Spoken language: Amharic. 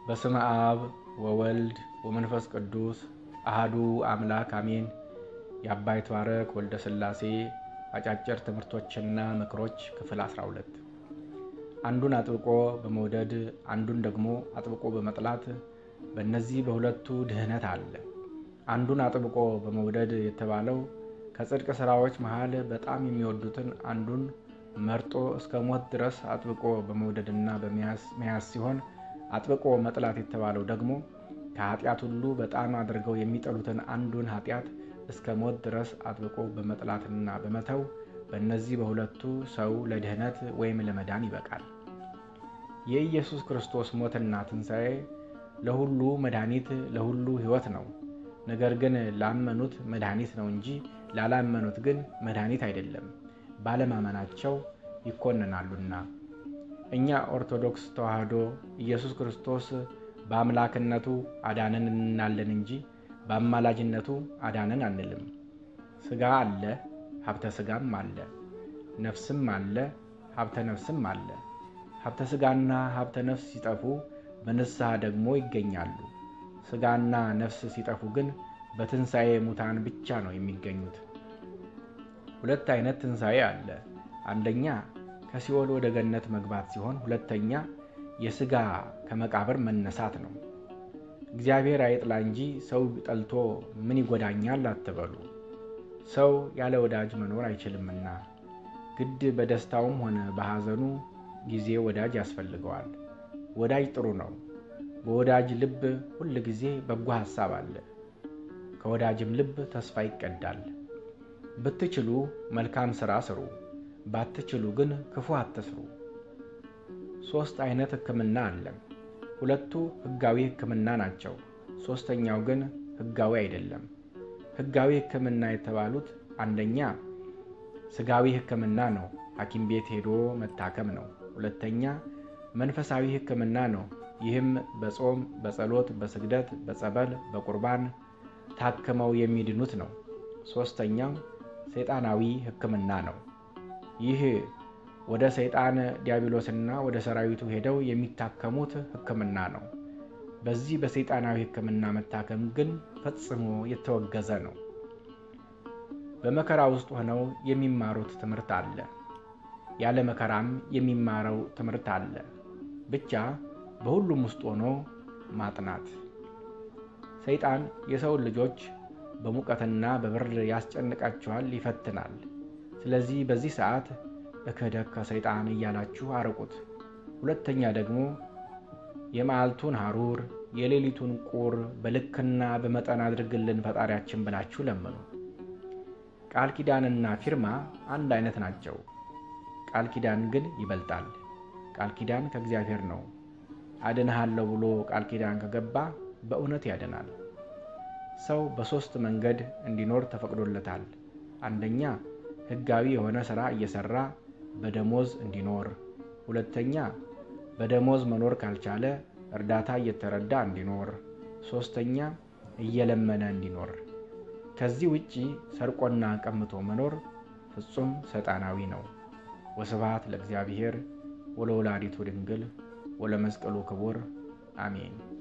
በስመ አብ ወወልድ ወመንፈስ ቅዱስ አህዱ አምላክ አሜን። የአባ ይትባረክ ወልደ ሥላሴ አጫጭር ትምህርቶችና ምክሮች ክፍል 12 አንዱን አጥብቆ በመውደድ አንዱን ደግሞ አጥብቆ በመጥላት በእነዚህ በሁለቱ ድህነት አለ። አንዱን አጥብቆ በመውደድ የተባለው ከጽድቅ ሥራዎች መሃል በጣም የሚወዱትን አንዱን መርጦ እስከ ሞት ድረስ አጥብቆ በመውደድና በመያዝ ሲሆን አጥብቆ መጥላት የተባለው ደግሞ ከኃጢአት ሁሉ በጣም አድርገው የሚጠሉትን አንዱን ኃጢአት እስከ ሞት ድረስ አጥብቆ በመጥላትና በመተው በእነዚህ በሁለቱ ሰው ለድህነት ወይም ለመዳን ይበቃል። የኢየሱስ ክርስቶስ ሞትና ትንሣኤ ለሁሉ መድኃኒት፣ ለሁሉ ሕይወት ነው። ነገር ግን ላመኑት መድኃኒት ነው እንጂ ላላመኑት ግን መድኃኒት አይደለም፣ ባለማመናቸው ይኮንናሉና። እኛ ኦርቶዶክስ ተዋሕዶ ኢየሱስ ክርስቶስ በአምላክነቱ አዳነን እንላለን እንጂ በአማላጅነቱ አዳነን አንልም። ሥጋ አለ፣ ሀብተ ሥጋም አለ፣ ነፍስም አለ፣ ሀብተ ነፍስም አለ። ሀብተ ሥጋና ሀብተ ነፍስ ሲጠፉ በንስሐ ደግሞ ይገኛሉ። ሥጋና ነፍስ ሲጠፉ ግን በትንሣኤ ሙታን ብቻ ነው የሚገኙት። ሁለት አይነት ትንሣኤ አለ። አንደኛ ከሲኦል ወደ ገነት መግባት ሲሆን፣ ሁለተኛ የሥጋ ከመቃብር መነሳት ነው። እግዚአብሔር አይጥላ እንጂ ሰው ጠልቶ ምን ይጎዳኛል አትበሉ። ሰው ያለ ወዳጅ መኖር አይችልምና ግድ በደስታውም ሆነ በሐዘኑ ጊዜ ወዳጅ ያስፈልገዋል። ወዳጅ ጥሩ ነው። በወዳጅ ልብ ሁል ጊዜ በጎ ሐሳብ አለ። ከወዳጅም ልብ ተስፋ ይቀዳል። ብትችሉ መልካም ሥራ ስሩ፣ ባትችሉ ግን ክፉ አትስሩ። ሦስት አይነት ሕክምና አለ። ሁለቱ ሕጋዊ ሕክምና ናቸው። ሦስተኛው ግን ሕጋዊ አይደለም። ሕጋዊ ሕክምና የተባሉት አንደኛ ሥጋዊ ሕክምና ነው፣ ሐኪም ቤት ሄዶ መታከም ነው። ሁለተኛ መንፈሳዊ ሕክምና ነው። ይህም በጾም፣ በጸሎት፣ በስግደት፣ በጸበል፣ በቁርባን ታክመው የሚድኑት ነው። ሦስተኛው ሰይጣናዊ ሕክምና ነው። ይህ ወደ ሰይጣን ዲያብሎስና ወደ ሰራዊቱ ሄደው የሚታከሙት ሕክምና ነው። በዚህ በሰይጣናዊ ሕክምና መታከም ግን ፈጽሞ የተወገዘ ነው። በመከራ ውስጥ ሆነው የሚማሩት ትምህርት አለ። ያለ መከራም የሚማረው ትምህርት አለ። ብቻ በሁሉም ውስጥ ሆኖ ማጥናት። ሰይጣን የሰውን ልጆች በሙቀትና በብርድ ያስጨንቃችኋል፣ ይፈትናል። ስለዚህ በዚህ ሰዓት እከደክ ከሰይጣን እያላችሁ አርቁት። ሁለተኛ ደግሞ የመዓልቱን ሐሩር የሌሊቱን ቁር በልክና በመጠን አድርግልን ፈጣሪያችን ብላችሁ ለምኑ። ቃል ኪዳንና ፊርማ አንድ አይነት ናቸው። ቃል ኪዳን ግን ይበልጣል። ቃል ኪዳን ከእግዚአብሔር ነው። አድንሃለሁ ብሎ ቃል ኪዳን ከገባ በእውነት ያድናል። ሰው በሦስት መንገድ እንዲኖር ተፈቅዶለታል። አንደኛ ሕጋዊ የሆነ ሥራ እየሠራ በደሞዝ እንዲኖር፣ ሁለተኛ በደሞዝ መኖር ካልቻለ እርዳታ እየተረዳ እንዲኖር፣ ሦስተኛ እየለመነ እንዲኖር። ከዚህ ውጪ ሰርቆና ቀምቶ መኖር ፍጹም ሰይጣናዊ ነው። ወስብሐት ለእግዚአብሔር ወለወላዲቱ ድንግል ወለመስቀሉ ክቡር አሜን።